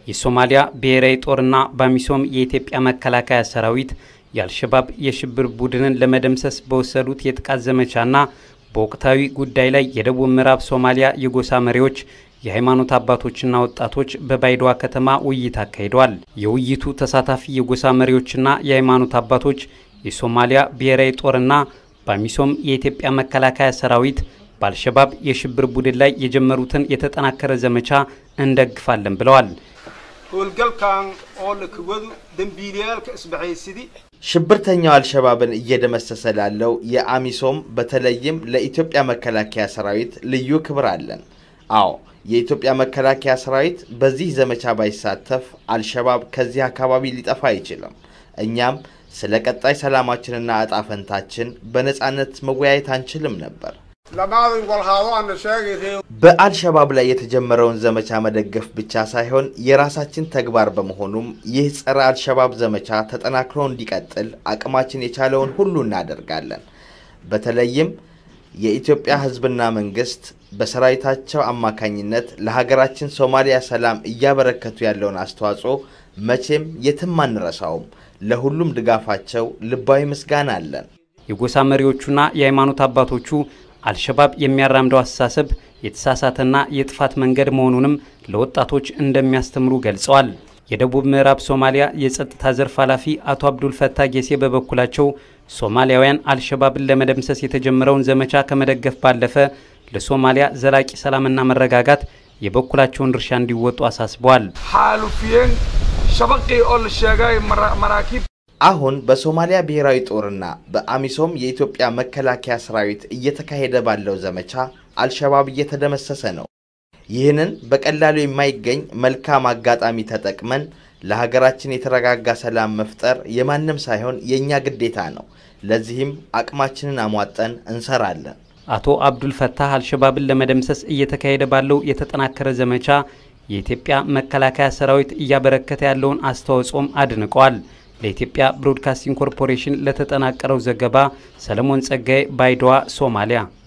የሶማሊያ ብሔራዊ ጦርና ባሚሶም የኢትዮጵያ መከላከያ ሰራዊት የአልሸባብ የሽብር ቡድንን ለመደምሰስ በወሰዱት የጥቃት ዘመቻና በወቅታዊ ጉዳይ ላይ የደቡብ ምዕራብ ሶማሊያ የጎሳ መሪዎች የሃይማኖት አባቶችና ወጣቶች በባይዶዋ ከተማ ውይይት አካሂደዋል። የውይይቱ ተሳታፊ የጎሳ መሪዎችና የሃይማኖት አባቶች የሶማሊያ ብሔራዊ ጦርና ባሚሶም የኢትዮጵያ መከላከያ ሰራዊት በአልሸባብ የሽብር ቡድን ላይ የጀመሩትን የተጠናከረ ዘመቻ እንደግፋለን ብለዋል። howlgalkan oo la kawado dembiilayaalka isbahaysidii ሽብርተኛው አልሸባብን እየደመሰሰ ላለው የአሚሶም በተለይም ለኢትዮጵያ መከላከያ ሰራዊት ልዩ ክብር አለን። አዎ የኢትዮጵያ መከላከያ ሰራዊት በዚህ ዘመቻ ባይሳተፍ አልሸባብ ከዚህ አካባቢ ሊጠፋ አይችልም። እኛም ስለ ቀጣይ ሰላማችንና እጣ ፈንታችን በነፃነት መወያየት አንችልም ነበር። lamaaday walhaado ana sheegay ree በአልሸባብ ላይ የተጀመረውን ዘመቻ መደገፍ ብቻ ሳይሆን የራሳችን ተግባር በመሆኑም ይህ ጸረ አልሸባብ ዘመቻ ተጠናክሮ እንዲቀጥል አቅማችን የቻለውን ሁሉ እናደርጋለን። በተለይም የኢትዮጵያ ሕዝብና መንግስት በሰራዊታቸው አማካኝነት ለሀገራችን ሶማሊያ ሰላም እያበረከቱ ያለውን አስተዋጽኦ መቼም የትም አንረሳውም። ለሁሉም ድጋፋቸው ልባዊ ምስጋና አለን። የጎሳ መሪዎቹና የሃይማኖት አባቶቹ አልሸባብ የሚያራምደው አስተሳሰብ የተሳሳተና የጥፋት መንገድ መሆኑንም ለወጣቶች እንደሚያስተምሩ ገልጸዋል። የደቡብ ምዕራብ ሶማሊያ የጸጥታ ዘርፍ ኃላፊ አቶ አብዱል ፈታ ጌሴ በበኩላቸው ሶማሊያውያን አልሸባብን ለመደምሰስ የተጀመረውን ዘመቻ ከመደገፍ ባለፈ ለሶማሊያ ዘላቂ ሰላምና መረጋጋት የበኩላቸውን ድርሻ እንዲወጡ አሳስበዋል። xaalufiyeen shabaqii oo la sheegay mara- maraakiib አሁን በሶማሊያ ብሔራዊ ጦርና በአሚሶም የኢትዮጵያ መከላከያ ሰራዊት እየተካሄደ ባለው ዘመቻ አልሸባብ እየተደመሰሰ ነው። ይህንን በቀላሉ የማይገኝ መልካም አጋጣሚ ተጠቅመን ለሀገራችን የተረጋጋ ሰላም መፍጠር የማንም ሳይሆን የእኛ ግዴታ ነው። ለዚህም አቅማችንን አሟጠን እንሰራለን። አቶ አብዱል ፈታህ አልሸባብን ለመደምሰስ እየተካሄደ ባለው የተጠናከረ ዘመቻ የኢትዮጵያ መከላከያ ሰራዊት እያበረከተ ያለውን አስተዋጽኦም አድንቀዋል። ለኢትዮጵያ ብሮድካስቲንግ ኮርፖሬሽን ለተጠናቀረው ዘገባ ሰለሞን ጸጋዬ ባይዶዋ ሶማሊያ